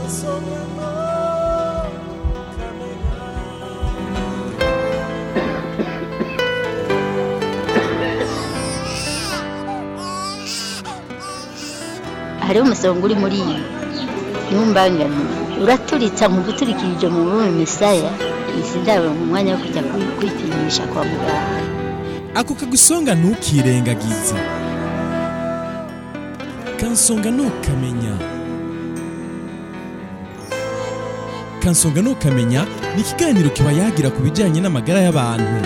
hariho umusonga uri muri iyi ntumbangane uraturitsa mu guturikirije mu bume misaya izi ndabo mu mwanya wo kujya kwi- kwipimisha kwa muganga ako kagusonga ntukirengagize kansonga ntukamenya kansonga ntukamenya ni ikiganiro kiba yagira ku bijyanye n'amagara y'abantu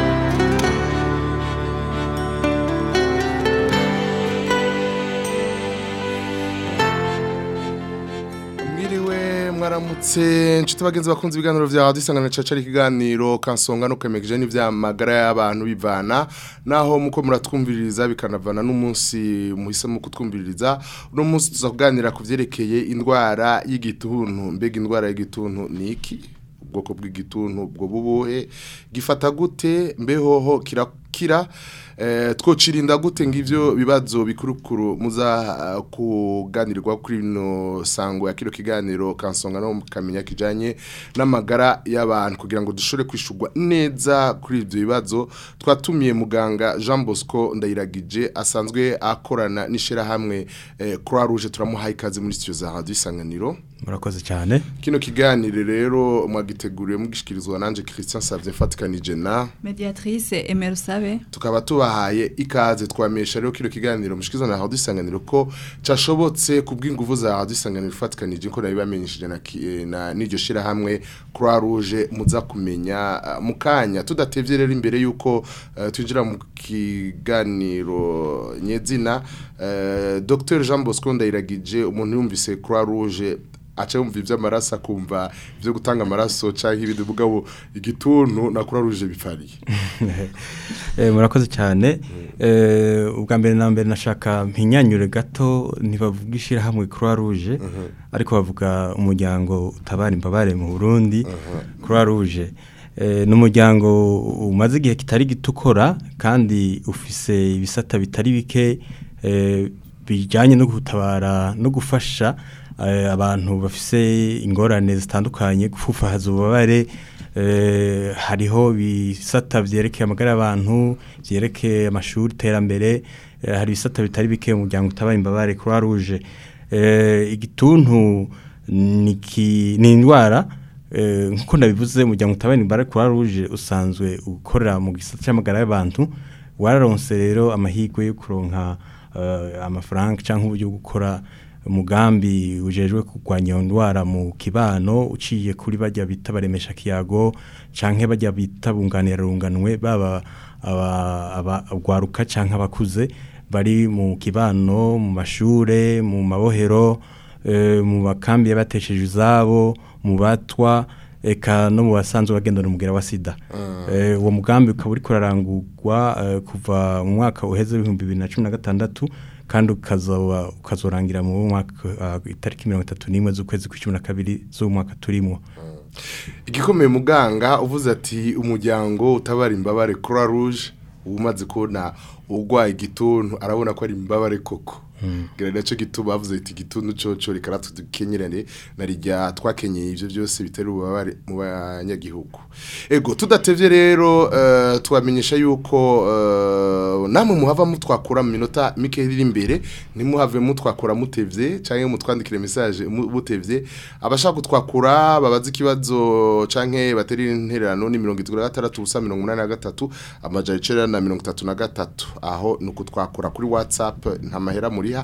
mwiriwe mwaramutse nshuti bagenzi bakunze ibiganiro vya radio isangano caca ari ikiganiro kansonga no kwemegeje n'ivyamagara y'abantu bivana naho muko muratwumviririza bikanavana n'umunsi muhisemo kutwumviririza uno munsi tuza kuganira ku vyerekeye indwara y'igituntu mbega indwara y'igituntu ni iki ubwoko bw'igituntu ubwo bubuhe gifata gute mbehoho kirakira eh, twocirinda gute ngivyo bibazo bikurukuru muza uh, kuganirwa kuri no sango ya kino kiganiro kansonga no mukamenya kijanye n'amagara y'abantu kugira ngo dushore kwishurwa neza kuri ivyo bibazo twatumiye muganga Jean Bosco Ndayiragije asanzwe akorana n'ishira hamwe eh, Croix Rouge turamuhaye ikaze muri studio za Radio Isanganiro murakoze cyane Kino kiganiro rero mwagiteguriye mugishikirizwa nanje Christian Savye Fatikanije na mediatrice Emerusabe tukaba tubahaye ikaze twamesha rero kino kiganiro mushikiza na Radio Isanganiro ko cashobotse kubw'inguvu za Radio Isanganiro Fatikanije ko nabibamenyeshije na ki- eh, na n'iryo shira hamwe Croix Rouge muza kumenya uh, mukanya tudatevye rero imbere yuko uh, twinjira mu kiganiro nyezina uh, Dr Jean Bosco Ndayiragije umuntu yumvise Croix Rouge aca yumva ivy'amaraso akumva ivyo gutanga amaraso canke ibindi mugabo igituntu na Croix Rouge bipfariye Eh, murakoze cyane Eh, ubwa mbere na mbere nashaka mpinyanyure gato ntibavuga ishyirahamwe croix rouge ariko bavuga umuryango utabara imbabare mu burundi croix rouge Eh, ni umuryango umaze igihe kitari gito ukora kandi ufise ibisata bitari bike eh, bijyanye no gutabara no gufasha eh, abantu bafise ingorane zitandukanye gufufahaza ububabare eh, hariho ibisata vyerekeye amagara y'abantu vyerekeye amashuri iterambere eh, hari ibisata bitari bike mu muryango utabara imbabare croix rouge eh, igituntu ni ki- ni indwara eh, nkuko nabivuze umuryango utabara imbabare croix rouge usanzwe ukorera mu gisata cy'amagara y'abantu wararonse rero amahirwe yo kuronka eh, amafaranga cyangwa uburyo bwo gukora umugambi ujejwe kurwanya iyo ndwara mu kibano uciye kuri bajya bita baremesha kiyago canke bajya bita bunganira runganwe baba aba- aba- abagwaruka canke abakuze bari mu kibano mu mashure mu mabohero eh, mu bakambi y'abatesheje izabo mu batwa eka no mu basanzwe bagendana umugera wa sida Eh, uwo mugambi ukaba uriko urarangurwa eh, kuva mu mwaka uheze w'ibihumbi bibiri na cumi na gatandatu kandi ukazoba ukazorangira mu mwaka uh, itariki mirongo itatu n'imwe z'ukwezi kw'icumi na kabiri z'umwaka turimo igikomeye muganga uvuze ati umuryango utabara imbabare Croix Rouge umaze kubona urwaye igituntu arabona ko ari imbabare koko gira nacyo gituma bavuze ati igituntu coco reka tudukenyerane na rijya twakenyeye ivyo byose bitari ububabare mu banyagihugu ego tudatevye rero uh, twamenyesha yuko uh, namwe muhava mutwakura mu minota mike iri imbere ntimuhave mutwakura mutevye canke mutwandikire message mu- mutevye abashaka kutwakura babaza ikibazo canke bateri intererano ni 76 ubusa 83 amajana 9 na 33 aho nuko twakura kuri WhatsApp nta mahera muriha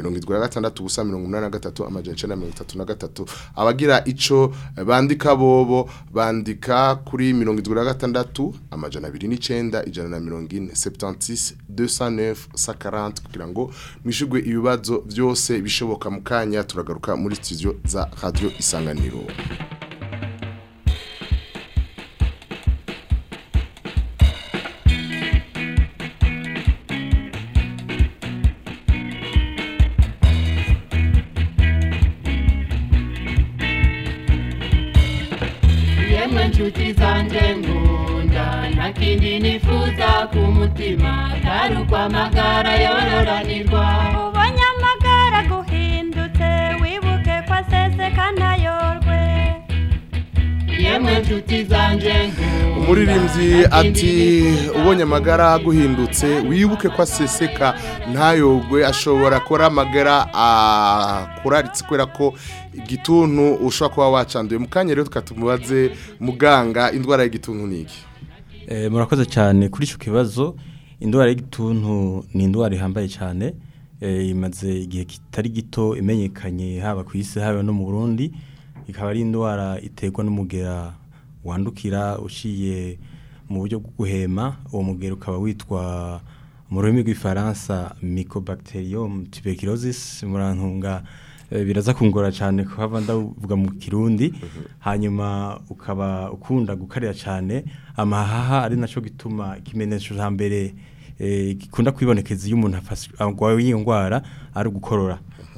76 ubusa 83 amajana 9 na 33 abagira ico eh, bandika bobo bandika kuri 76 amajana 29 ijana na 40 76 209 140 kugira ngo mwishurwe ibibazo byose bishoboka mu kanya turagaruka muri studio za Radio Isanganiro yemwe nshuti zanjye ngunda nta kindi nifuza ku mutima atari ukwamagara yororanirwa ubonye amagara guhindutse wibuke ko aseseka ntayo nshuti zanje nkunda umuririmbyi ati ubonye amagara aguhindutse wibuke ko aseseka ntayogwe ashobora kuba amagara akuraritse kubera ko igituntu ushobora kuba wacanduye mu kanya rero tukatumubaze muganga indwara y'igituntu ni iki Eh, murakoze cyane kuri icyo kibazo indwara y'igituntu ni indwara ihambaye cyane eh, imaze igihe kitari gito imenyekanye haba ku isi haba no mu burundi ikaba ari indwara iterwa n'umugera wandukira uciye mu buryo bwo guhema uwo mugera ukaba witwa mu rurimi rw'ifaransa mycobacterium tuberculosis murantunga eh, biraza kungora cyane kuhava ndavuga mu kirundi hanyuma ukaba ukunda gukarira cyane amahaha ari naco gituma ikimenyetso ca mbere eh, gikunda kwibonekeza iyo umuntu afashe agwaye iyo ndwara ari ugukorora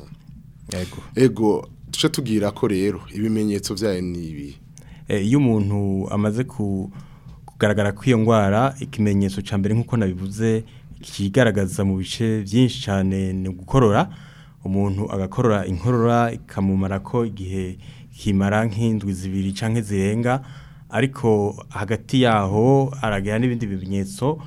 yego ego duce tubwira ko rero ibimenyetso byayo ni ibi Eh, iyo umuntu amaze ku- kugaragara kw'iyo ndwara ikimenyetso cya mbere nk'uko nabivuze kigaragaza mu bice byinshi cyane ni gukorora umuntu agakorora inkorora ikamumara ko igihe kimara nk'indwi zibiri cyangwa zirenga ariko hagati yaho aragira n'ibindi bimenyetso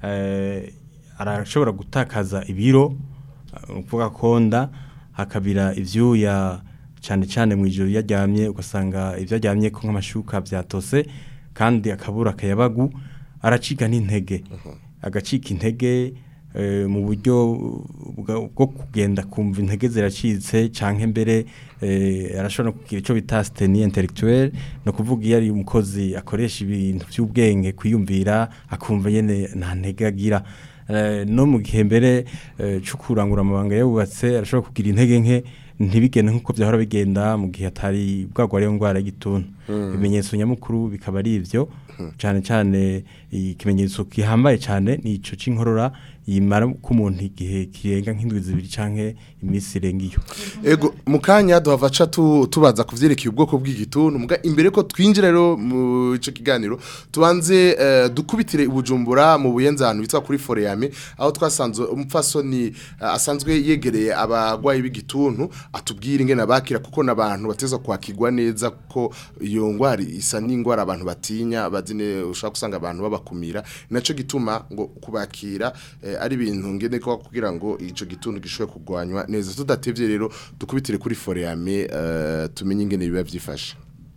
eh, arashobora gutakaza ibiro ni ukuvuga konda hakabira ibyuya cyane cyane mu ijoro iyo aryamye ugasanga ibyo aryamye ko nk'amashuka byatose kandi akabura akayabagu aracika n'intege agacika intege eh, mu buryo bwa- bwo kugenda kumva intege ziracitse cyangwa mbere eh, arashobora no kugira icyo bita siteni intellectuelle ni ukuvuga iyo ari umukozi akoresha ibintu by'ubwenge kwiyumvira akumva nyine nta ntege agira Eh, no mu gihe mbere eh, cyo kurangura amabanga yubatse arashobora kugira intege nke ntibigende nk'uko byahora bigenda mu gihe atari bwagwa ariyo ndwara y'igituntu ibimenyetso nyamukuru bikaba ari ibyo cyane cyane ikimenyetso gihambaye cyane ni icyo cy'inkorora yimara ko umuntu igihe kirenga nk'indwi zibiri cyangwa iminsi irenga iyo ego mu kanya duhava aca tu- tubaza ku byerekeye ubwoko bw'igituntu muga imbere ko twinjira rero mu icyo kiganiro tubanze eh, dukubitire ubujumbura mu buyenzano bitwa kuri foreyame aho twasanze umupfasoni eh, asanzwe yegereye abagwayi b'igituntu atubwira ingene bakira kuko n'abantu bateza kwakirwa neza ko iyo ngwara isa n'ingwara abantu batinya bazine ushaka gusanga abantu babakumira naco gituma ngo kubakira eh, ari ibintu ngene ko kugira ngo ico gituntu gishobore kugwanywa neza tudatevye rero dukubitire kuri foreyame uh, tumenye ingene biba vyifashe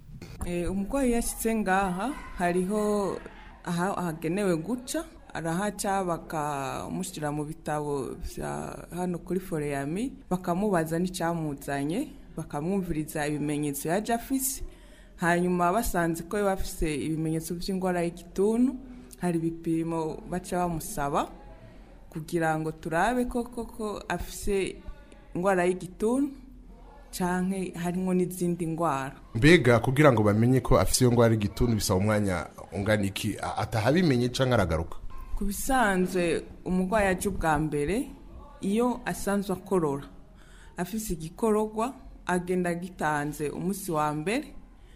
Eh, umurwayi yashyitse ngaha hariho aha ahagenewe guca arahaca bakamushyira mu bitabo bya hano kuri foreyami bakamubaza n'icyamuzanye bakamwumviriza ibimenyetso yaje afise hanyuma basanze ko yaba afise ibimenyetso by'indwara y'igituntu hari ibipimo baca bamusaba kugira ngo turabe ko koko afise indwara y'igituntu canke harimo n'izindi ndwara mbega kugira ngo bamenye ko afise iyo ngwara y'igituntu bisaba umwanya ungana iki A- atahabimenye canke aragaruka ku bisanzwe umurwayi aje ubwa mbere iyo asanzwe akorora afise igikororwa agenda agitanze umunsi wa mbere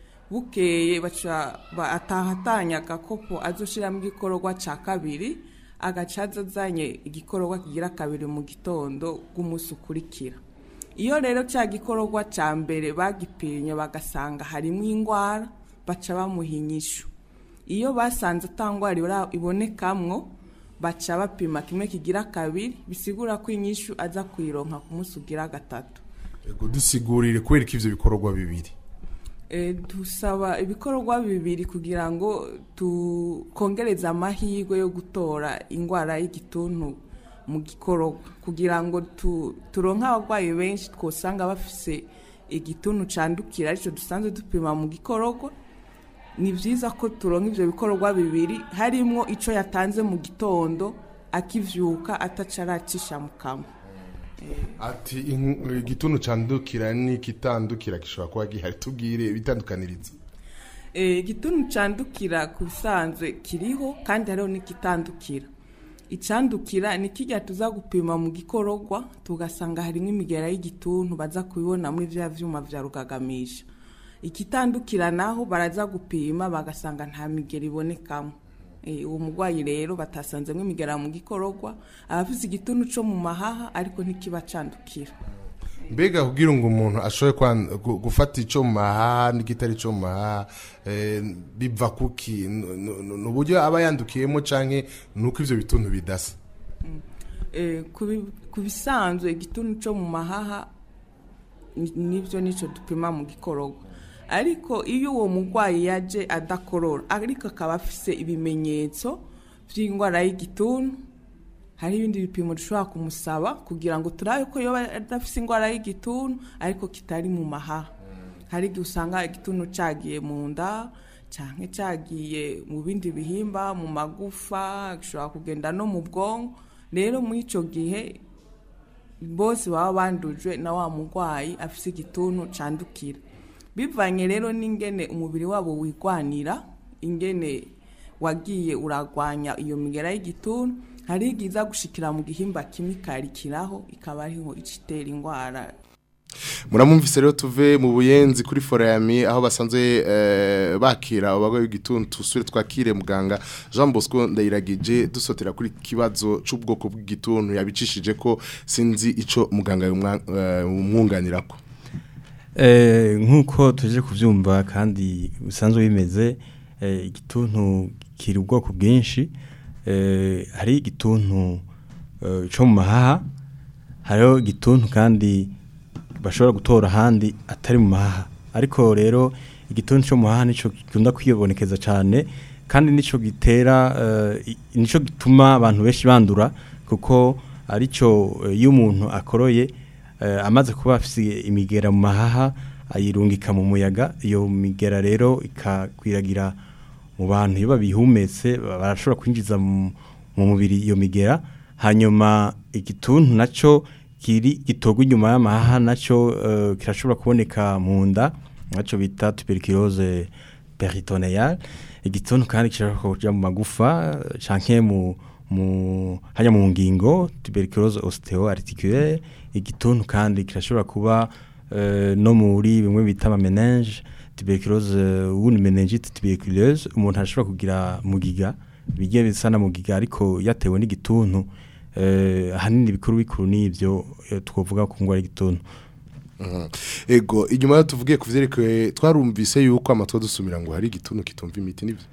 bukeye baca ba- ataha atanya agakopo azoshiramo igikororwa ca kabiri agaca aza azanye igikororwa kigira kabiri mu gitondo bw'umunsi ukurikira iyo rero cya gikororwa cya mbere bagipimye bagasanga harimo indwara baca bamuha inyishu iyo basanze atangwara ibora- ibonekamwo baca bapima kimwe kigira kabiri bisigura ko inyishu aza kuyironka ku munsi ugira gatatu ego dusigurire kubera ko ivyo bikorwa bibiri Eh, dusaba ibikorwa bibiri kugira ngo tukongereze amahirwe yo gutora indwara y'igituntu mu gikororwa kugira ngo tu- turonke abarwayi benshi twosanga bafise igituntu candukira aricyo dusanzwe dupima mu gikororwa ni byiza ko turonka ivyo bikorwa bibiri harimwo ico yatanze mu gitondo akivyuka ataca aracisha mu kanwa ati in- igituntu candukira n'ikitandukira gishobora kuba gihari tubwire bitandukaniriza Eh, igituntu candukira ku bisanzwe kiriho kandi hariho n'igitandukira icandukira ni kijya tuza gupima mu gikororwa tugasanga harimo imigera y'igituntu baza kubibona muri vya vyuma vya rugagamisha ikitandukira naho baraza gupima bagasanga nta migera ibonekamo Eh, uwo murwayi rero batasanzemo imigera mu gikororwa aba afise igituntu co mu mahaha ariko ntikiba candukira mbega kugira ngo umuntu ashobore kwan- gu- gufata icyo mu mahaha n'igitari cyo mu mahaha eh, biva kuki N- n- ni uburyo aba yandukiyemo cyangwa ni uko ibyo bituntu bidasa Eh, ku bi- ku bisanzwe igituntu cyo mu mahaha ni- nibyo nicyo dupima mu gikororwa ariko iyo uwo murwayi yaje adakorora ariko akaba afise ibimenyetso by'indwara y'igituntu hari ibindi bipimo dushobora kumusaba kugira ngo turabe ko yoba adafise indwara y'igituntu ariko kitari mu mahaha hari igihe usanga igituntu cyagiye mu nda cyangwa cyagiye mu bindi bihimba mu magufa gishobora kugenda no mu bwonko rero muri icyo gihe bose baba bandujwe na wa murwayi afite igituntu cyandukira bivanye rero n'ingene umubiri wabo wigwanira ingene wagiye uragwanya iyo migera y'igituntu hari igihe iza gushikira mu gihimba kimwe ikarikiraho ikaba ariho icitera indwara muramumvise rero tuve mu buyenzi kuri forayami aho basanzwe eh, bakira abagwayi b'igituntu tusure twakire muganga Jean Bosco ndayiragije dusotera kuri kibazo c'ubwoko bw'igituntu yabicishije ko sinzi ico muganga umwunganirako Eh, nk'uko tuje kubyumva kandi bisanzwe bimeze eh, igituntu kiri ubwoko bwinshi eh, hari igituntu eh, cyo mu mahaha hariho igituntu kandi bashobora gutora ahandi atari mu mahaha ariko rero igituntu cyo mu mahaha nicyo gikunda kwibonekeza cyane kandi nicyo gitera eh, i- nicyo gituma abantu benshi bandura kuko aricyo eh, iyo umuntu akoroye eh, amaze kuba afite imigera mu mahaha ayirungika mu muyaga iyo migera rero ikakwiragira mu bantu iyo babihumetse ba- barashobora kwinjiza mu mu mubiri iyo migera hanyuma igituntu nacyo kiri gitorwa inyuma y'amahaha nacyo eh, kirashobora kuboneka mu nda nacyo bita tuberculose peritoneale igituntu kandi gishobora kuja mu magufa eh, canke mu mu hanya mu ngingo tuberculose osteoarticulaire igituntu kandi kirashobora kuba eh, no muri bimwe bita ama menenge tuberculose wundi meningite tuberculeuse umuntu ashobora kugira mugiga bigiye bisa na mugiga ariko yatewe n'igituntu eh, ahanini bikuru bikuru n'ivyo eh, twovuga ku ngwara y'igituntu Mhm. ego inyuma yo tuvugiye ku vyerekeye twarumvise yuko amatwa dusumira ngo hari igituntu kitumva imiti nivyo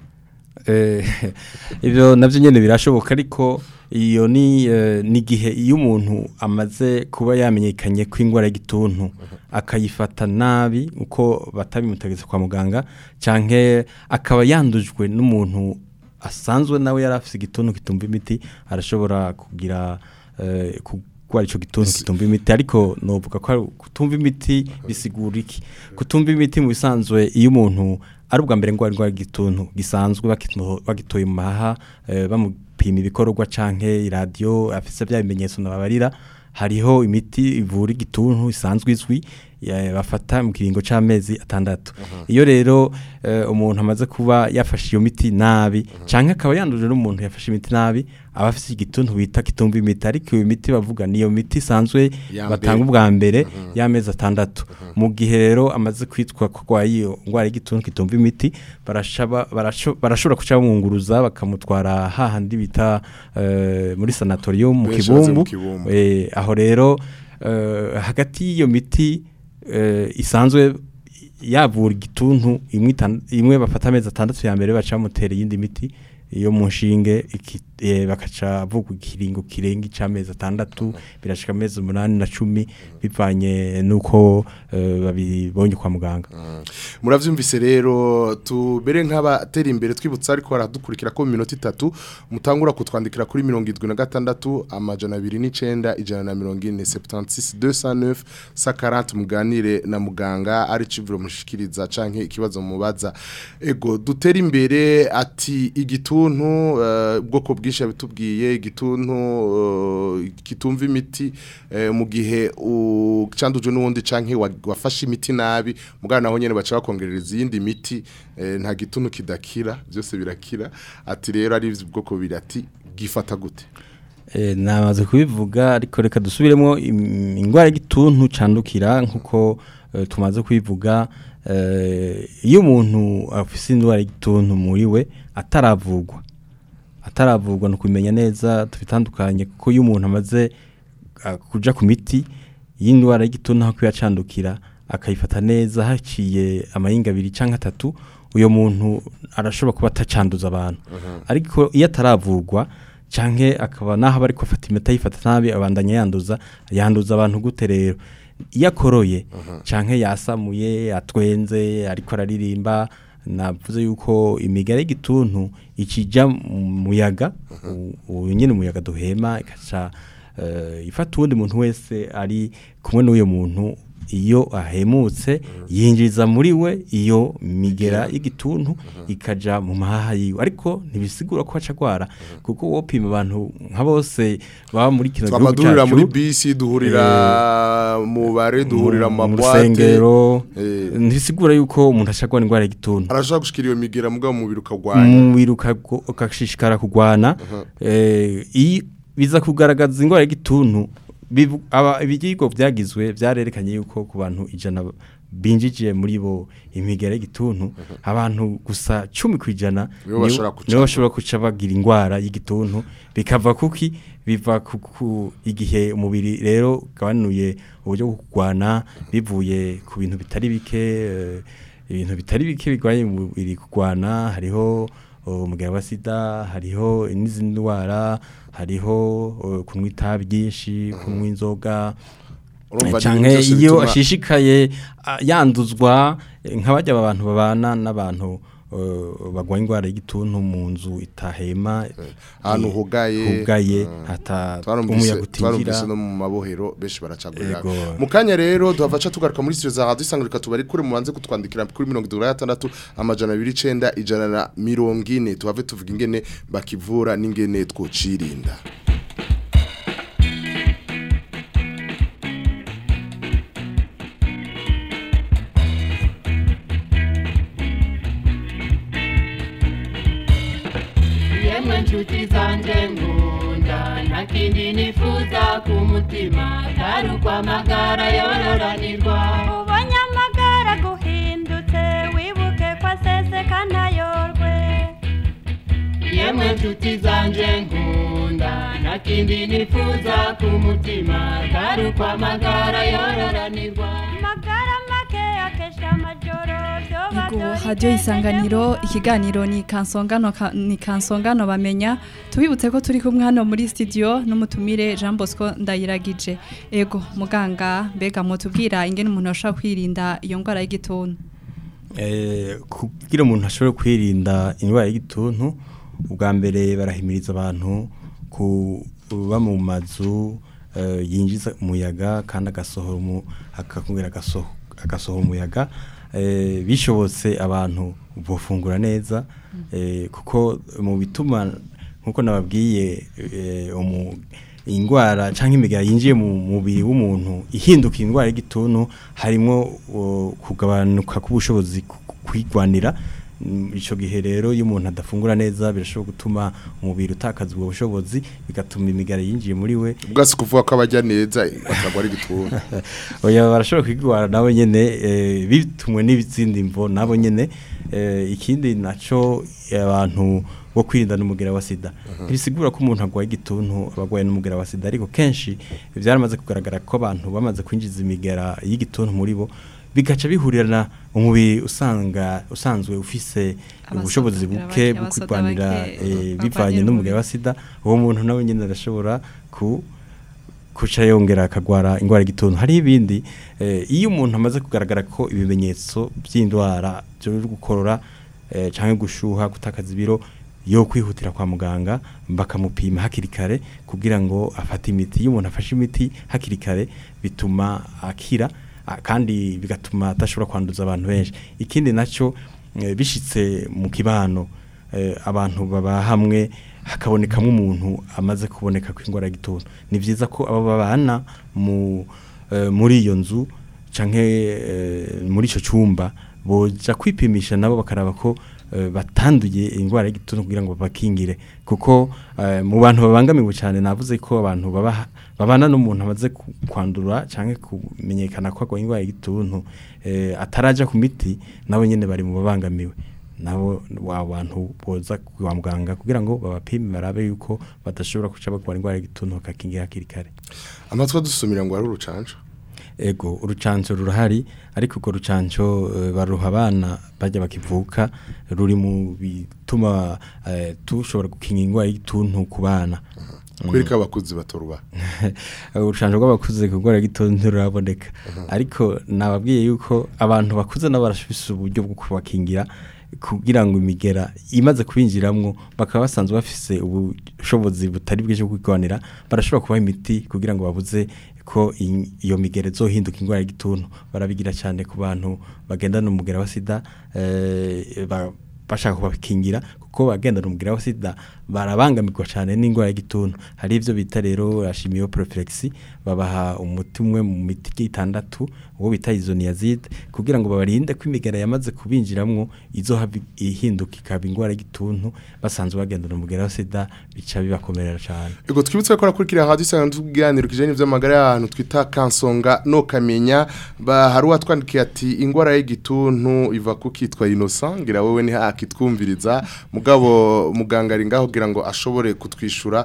Eh, ibyo nabyo nyine birashoboka ariko iyo ni eh, ni igihe iyo umuntu amaze kuba yamenyekanye ko indwara y'igituntu akayifata nabi uko batabimutegetse kwa muganga cyangwa akaba yandujwe n'umuntu asanzwe nawe yari afite igituntu kitumva imiti arashobora kugira eh, kurwara icyo gituntu kitumva imiti ariko novuga ko ari kutumva imiti bisigura iki kutumva imiti mu bisanzwe iyo umuntu ari ubwa mbere ngo indwara y'igituntu gisanzwe bakito- bagitoye mu mahaha eh, bamupima ibikorwa canke iradiyo afise bya bimenyetso nababarira hariho imiti ivura igituntu isanzwe izwi ya- bafata mu kiringo c'amezi atandatu iyo rero eh, umuntu amaze kuba yafashe iyo miti nabi canke akaba yanduje n'umuntu yafashe imiti nabi aba afise igituntu bita kitumva imiti ariko iyo miti bavuga niyo miti isanzwe Ya batanga mbere. ubwa mbere y'amezi atandatu mu gihe rero amaze kwitwa ko arwaye iyo ndwara y'igituntu kitumva imiti barashaba- barasho- barashobora kuca bamwunguruza bakamutwara hahandi bita eh, muri sanatorium mu Benshi bazi mu kibumbu Kibumbu. Eh, aho rero eh, hagati y'iyo miti eh, isanzwe yavura igituntu imwe itan- imwe bafata amezi atandatu ya mbere baca bamutera iyindi miti iyo mu nshinge iki- eh, bakaca bavugwa ikiringo kirenga ic'amezi atandatu birashika amezi umunani na cumi bivanye n'uko eh, babibonye kwa muganga muravyumvise rero tubere nk'abatera imbere twibutsa ariko baradukurikira ko mu minota itatu mutangura kutwandikira kuri mirongo irindwi na gatandatu amajana abiri n'icenda ijana na mirongo ine septantis deux cent neuf sa quarante muganire na muganga ari civuro mushikiriza canke ikibazo mubaza ego dutera imbere ati igituntu eh, ubwoko bwinshi yabitubwiye igituntu eh, kitumva imiti eh, mu gihe ucanduje n'uwundi canke wa- wafashe imiti nabi mugana naho nyene baca bakongerereza iyindi miti eh, nta gituntu kidakira byose birakira ati rero ari ubwoko biri ati gifata gute Eh, namaze kubivuga ariko reka dusubiremo im- indwara y'igituntu candukira nkuko eh, tumaze kubivuga eh, iyo umuntu afise indwara y'igituntu muri we ataravugwa ataravugwa no kumenya neza tubitandukanye kuko iyo umuntu amaze ah, kuja ku miti y'indwara y'igituntu aho kuyacandukira akayifata neza haciye amahinga abiri cyangwa atatu uyo muntu arashobora kuba atacanduza abantu ariko iyo ataravurwa canke akaba naho aba ariko afata imiti ayifata nabi abandanya yanduza yanduza abantu gute rero iyo akoroye canke yasamuye atwenze ariko araririmba navuze yuko imigara y'igituntu ikija mu muyaga u- uyu nyine umuyaga duhema ikaca eh, ifata uwundi muntu wese ari kumwe n'uyo muntu iyo ahemutse yinjiza muri we iyo migera y'igituntu ikaja mu mahaha yiwe ariko ntibisigura ko aca agwara kuko wopima abantu nka bose baba muri kino gihugu twamadurira muri cyacu bisi duhurira mu bare duhurira mu mu mabwate rusengero Eh. ntibisigura yuko umuntu aca agwara indwara y'igituntu arashobora gushikira iyo migera mugabo umubiri ukagwanya umubiri ukago- ukashishikara kurwana eh, iyo biza kugaragaza indwara y'igituntu bivu- aba- ibigo byagizwe byarerekanye yuko ku bantu ijana binjije muri bo imigera y'igituntu abantu gusa cumi ku ijana Nibo nibo- bashobora guca- nibo bashobora guca bagira indwara y'igituntu bikava kuki biva ku- ku igihe umubiri rero ugabanuye uburyo bwo kurwana bivuye ku bintu bitari bike eh, ibintu bitari bike bigwanye mu mubiri kurwana hariho uh, umugera wa sida hariho n'izindi ndwara hariho uh, kunywa itabi ryinshi kunywa inzoga Urumva ni canke ibintu byose iyo bituma- ashishikaye ah, yanduzwa eh, nk'abajya abantu babana n'abantu uh, bagwa indwara y'igituntu mu nzu itahema ahantu eh, hugaye hugaye mm. hata twarumvise umuyaga twarumvise utinjira no mu mabohero benshi baracagurira Ego. mu kanya rero duhavaca tugaruka muri studio za radio isangurika tubari kure mubanze kutwandikira kuri mirongo itatu na gatandatu amajana abiri icenda ijana na mirongo ine tuhave tuvuga ingene bakivura n'ingene twocirinda yemwe nshuti zanjye nkunda nta kindi nifuza ku mutima atari ukwamagara yororanirwa ubonye amagara guhindutse wibuke ko aseseka ntayorwe yemwe nshuti zanjye nkunda nta kindi nifuza ku mutima atari ukwamagara yororanirwa amagara make akesha amajoro vyoba Yego vyori radio isanganiro ikiganiro ni kansongano ka- ni kansongano bamenya tubibutse ko turi kumwe hano muri studio n'umutumire Jean Bosco ndayiragije ego muganga mbega mutubwira ingene umuntu ashobora kwirinda iyo ndwara y'igituntu Eh, kugira umuntu ashobore kwirinda indwara y'igituntu ubwa mbere barahimiriza abantu kuba mu mazu eh, yinjiza umuyaga kandi agasohora umu- akakubwira agasoho- agasohora umuyaga eh, bishobotse abantu bofungura neza eh, kuko mu bituma nkuko nababwiye eh, umu indwara cyangwa imigara yinjiye mu mubiri w'umuntu ihinduka indwara y'igituntu harimo uh, kugabanuka k'ubushobozi ku- ku- kwigwanira Mm, ico gihe rero iyo umuntu adafungura neza birashobora gutuma umubiri utakaza ubwo bushobozi bigatuma imigara yinjiye muri we ubwasi kuvuga ko abajya neza bakagwa ari gituntu oya barashobora kwigwara nabo nyene eh, bitumwe n'izindi mvo nabo nyene eh, ikindi naco abantu bo kwirinda n'umugera wa sida ntibisigura ko umuntu agwaye igituntu abagwaye n'umugera wa sida ariko kenshi byaramaze kugaragara ko abantu bamaze kwinjiza imigera y'igituntu muri bo bigaca bihurirana umubiri usanga usanzwe ufise Abasoda ubushobozi bagira buke bake, bwo abasoda kwirwanira bake, eh, barwanira bivanye n'umugera wa umubiri. sida uwo muntu nawe nyene arashobora ku kuca yongera akagwara indwara y'igituntu hari ibindi eh, iyo umuntu amaze kugaragara ko ibimenyetso by'indwara byo gukorora eh, cyangwa gushuha gutakaza ibiro yo kwihutira kwa muganga bakamupima hakiri kare kugira ngo afate imiti iyo umuntu afashe imiti hakiri kare bituma akira ah, kandi bigatuma adashobora kwanduza abantu benshi ikindi nacyo eh, bishitse mu kibano eh, abantu baba hamwe hakabonekamo umuntu amaze kuboneka ko indwara y'igituntu ni byiza ko abo babana mu eh, muri iyo nzu canke eh, muri ico cyumba boja kwipimisha nabo bakaraba ko eh, batanduye indwara y'igituntu kugira ngo bakingire kuko eh, mu bantu babangamiwe cyane navuze ko abantu baba babana n'umuntu amaze ku- kwandura canke kumenyekana ko agwaye indwara y'igituntu eh, ataraja ku miti nabo nyene bari mu babangamiwe nabo wa bantu boza kwa muganga kugira ngo babapime barabe yuko badashobora kuca bagwara indwara y'igituntu bakakingira hakiri kare amatwi adusumira ngo ari urucanco ego urucanco rurahari ariko urwo rucanco eh, baruha abana bajya bakivuka ruri mu bituma eh, tushobora gukinga indwara y'igituntu ku bana kwereka abakuzi batoruba urucanco rw'abakuze ku ndwara y'igituntu ntiruraboneka ariko nababwiye yuko abantu bakuze nabo barafise uburyo bwo kubakingira kugira ngo imigera imaze kubinjiramwo bakaba basanzwe bafise ubushobozi butari bwinshi bwo kwigwanira barashobora kubaha imiti kugira ngo babuze ko i- iyo migera izohinduka indwara y'igituntu barabigira cyane ku bantu bagendana umugera wa sida eh, ba- bashaka kubakingira kuko bagendana umugera wa sida barabangamirwa cyane n'indwara y'igituntu hari ibyo bita rero ashimiyo prophylaxis babaha umuti umwe mu miti itandatu uwo bita isoniazide kugira ngo babarinde ko imigera yamaze kubinjiramwo izohava ihinduka ikaba indwara y'igituntu basanzwe bagendana umugera wa sida bica bibakomerera cyane Ego twibutse ko rakurikira hadi sana tuganira kijanye n'ivy'amagara y'abantu twita kansonga no kamenya ba hari watwandikiye ati ingwara y'igituntu iva kukitwa Innocent ngira wewe ni hakitwumviriza mugabo muganga ari ngaho kugira ngo ashobore kutwishura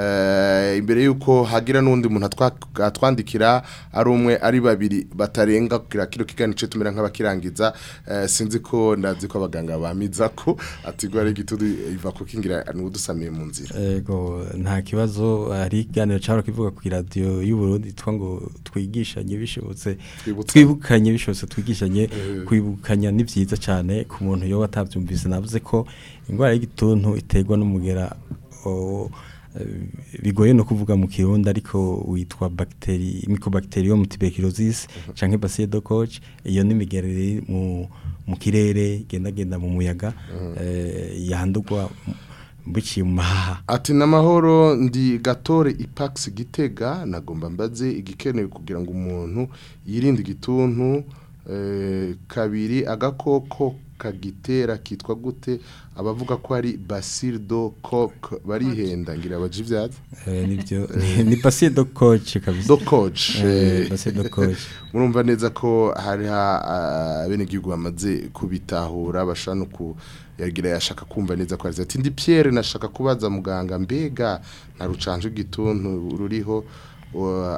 eh, imbere yuko hagira n'undi muntu atwa- atwandikira ari umwe ari babiri batarenga kugira kilo kiganice tumera nk'abakirangiza eh, sinzi ko ndazi ko abaganga bamiza ko ati ingwara y'igituntu iva kukingira n'udusamiye mu nzira Ego nta kibazo hari ikiganiro cyaro kivuga ku radio y'u Burundi twa ngo twigishanye bishobotse Twibutsanye. twibukanye bishobotse twigishanye Eh. kwibukanya ni byiza cyane ku muntu yo watabyumvise navuze ko indwara y'igituntu iterwa n'umugera o- eh, bigoye no kuvuga mu kirundi ariko witwa bacteri mycobacterium tuberculosis canke bacille de Koch iyo ni imigera iri mu mu kirere igendagenda mu muyaga eh, yandurwa biciye mu mahaha Ati namahoro ndi gatore ipax gitega nagomba mbaze igikenewe kugira ngo umuntu yirinde igituntu eh, kabiri agakoko kagitera kitwa gute abavuga ko ari bacille do coq barihenda ngira abaje ivyazi Eh, nibyo ni- ni bacille de Koch kabisa do coach Eh, bacille de Koch murumva neza ko hari bene igihugu bamaze kubitahura bashaka no kuyagira yashaka kumva neza ko ati ndi Pierre nashaka kubaza muganga mbega nta rucanje igituntu ruriho wa-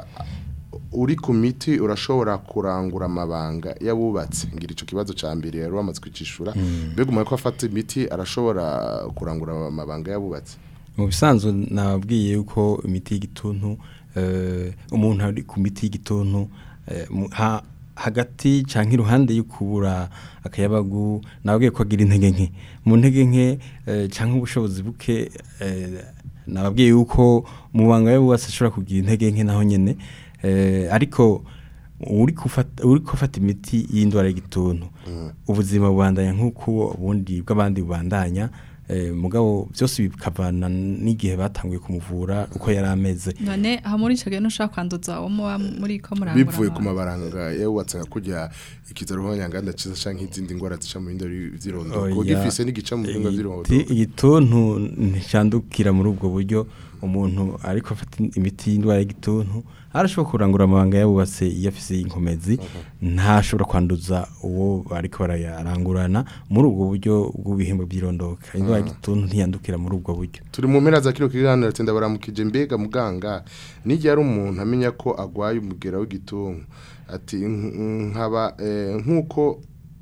uri ku miti urashobora kurangura amabanga yabubatse ngira ico kibazo ca mbere yari wamaze kwicishura mbega umuntu ko afata imiti arashobora kurangura amabanga yabubatse mu bisanzwe nababwiye yuko imiti y'igituntu eh, umuntu ari ku miti y'igituntu eh, mu- ha- hagati canke iruhande yo kubura akayabagu nababwiye ko agira intege nke mu ntege nke eh, canke ubushobozi buke eh, nababwiye yuko mu banga yabubatse ashobora kugira intege nke naho nyene eh, ariko uri kufata uri kufata imiti y'indwara y'igituntu ubuzima bubandanya nk'uko ubundi bw'abandi bubandanya eh, mugabo byose bikavana n'igihe batanguye kumuvura uko yari ameze none aha muri ico gihe ntushaka kwanduza uwo muba muri ko murangura bivuye ku abantu. mabaranga yabubatse nka kurya ikizaro nk'abanyanganda ciza canke izindi ngwara zica mu bindi vy'irondo Oya, kuko gifise n'igica mu bindi vy'irondo igiti- igituntu nticandukira muri ubwo buryo umuntu ariko afata imiti y'indwara y'igituntu arashobora kurangura amabanga yabubatse iyo afise inkomezi ntashobora kwanduza uwo bariko barayarangurana muri ubwo buryo bw'ibihembo by'irondoka indwara y'igituntu ntiyandukira muri ubwo buryo turi mu mpera za kino kiganiro ati ndabaramukije mbega muganga n'igihe ari umuntu amenya ko agwaye umugera w'igituntu ati "Nk- nkaba eh, nk'uko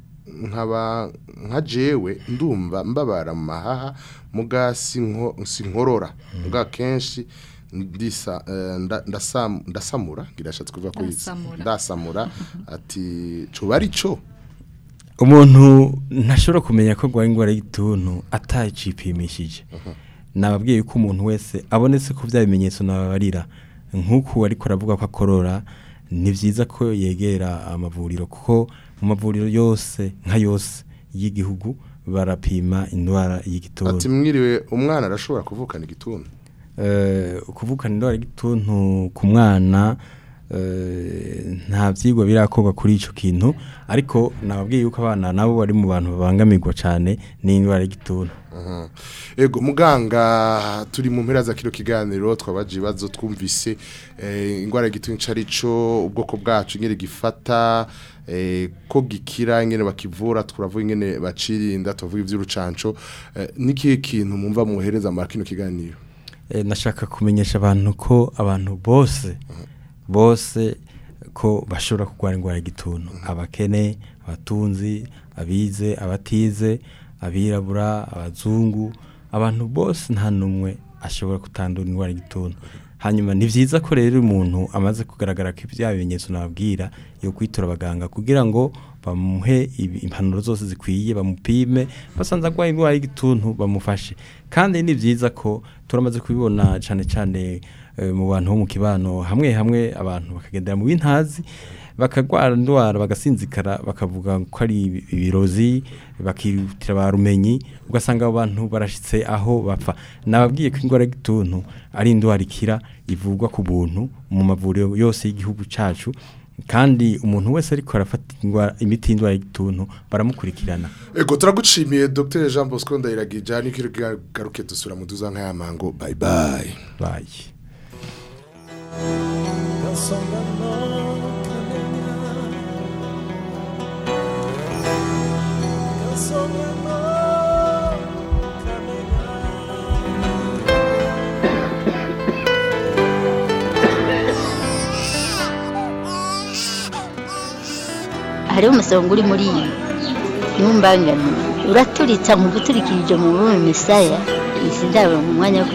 nkaba nka jewe ndumva mbabara mu mahaha muga sinko sinkorora muga kenshi ndisa eh, nda- ndasam- ndasamura ngirashatse kuvuga ko yitsa Ndasamura. ndasamura ati cuba ari cyo umuntu ntashobora kumenya ko arwaye indwara y'igituntu atacipimishije nababwiye yuko umuntu wese abonetse ko bya bimenyetso nababarira nk'uku ariko aravuga ko akorora ni byiza ko yegera amavuriro kuko mu mavuriro yose nka yose y'igihugu barapima indwara ati y'igituntu mwiriwe umwana arashobora kuvukana igituntu Eh, kuvukana indwara y'igituntu ku mwana eh, nta byigwa birakorwa kuri icyo kintu ariko nababwiye yuko abana nabo bari mu bantu babangamirwa cyane n'indwara y'igituntu Mhm. Ego muganga turi mu mpera za kino kiganiro twabaje ibibazo twumvise eh, ingwara y'igituntu carico ubwoko bwacu ingene gifata eh, ko gikira ingene bakivura turavuga ingene bacirinda tuvuga ivy'urucanco eh, niki kintu mumva muhereza mu kino kiganiro Eh, nashaka kumenyesha abantu ko abantu bose bose ko bashobora kurwara indwara y'igituntu abakene abatunzi abize abatize abirabura abazungu abantu bose nta n'umwe ashobora kutandura indwara y'igituntu hanyuma ni byiza ko rero umuntu amaze kugaragara ko ibya bimenyetso nababwira yo kwitura abaganga kugira ngo bamuhe ibi- impanuro zose zikwiye bamupime basanze arwaye indwara y'igituntu bamufashe kandi ni byiza ko turamaze kubibona cyane cyane eh, mu bantu bo mu kibano hamwe hamwe abantu bakagendera mu bintazi bakagwara indwara bagasinzikara bakavuga ko ari ibi- ibirozi bakihutira ba rumenyi ugasanga abo bantu barashitse aho bapfa nababwiye ko indwara y'igituntu ari indwara ikira ivurwa ku buntu mu mavuriro yose y'igihugu cacu kandi umuntu wese ariko arafata indwara imiti y'indwara y'igituntu baramukurikirana ego turagushimiye dr jean bosco ndayiragija niko garuke dusura mu duza nk'aya mango bye bye bayi hariho umusonga uri muri iyi ntumbangane uraturitsa nkuguturikirije mu bume misaya izi ndabo mu mwanya wo